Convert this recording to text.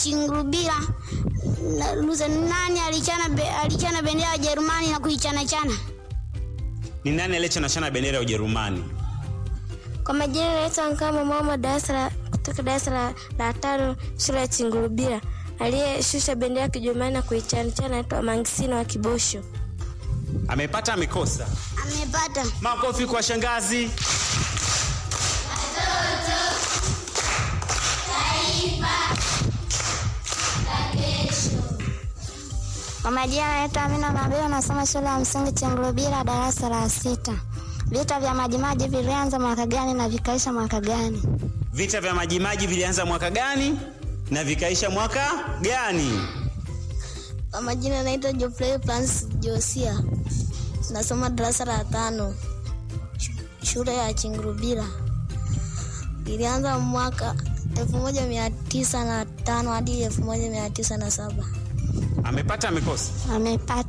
Chingurubira na- Luteni nani alichana, be, alichana bendera ya Ujerumani na kuichana chana? Ni nani aliyechanachana bendera ya Ujerumani? Kwa majina naitwa Nkama Mama darasa la kutoka darasa la, la tano shule ya Chingurubira. Aliyeshusha bendera ya Kijerumani na kuichanichana naitwa Mangisino wa Kibosho. Amepata amekosa? Amepata. Makofi kwa shangazi. Kwa majina naitwa Amina Mabeo nasoma shule ya msingi Chingurubira darasa la sita. Vita vya Majimaji vilianza mwaka gani na vikaisha mwaka gani? Vita vya Majimaji vilianza mwaka gani na vikaisha mwaka gani? Kwa majina naitwa Geoffrey Francis Josia. Nasoma darasa la tano shule ya Chingurubira. Ilianza mwaka elfu moja mia tisa na tano hadi elfu moja mia tisa na saba. Amepata amekosa? Amepata.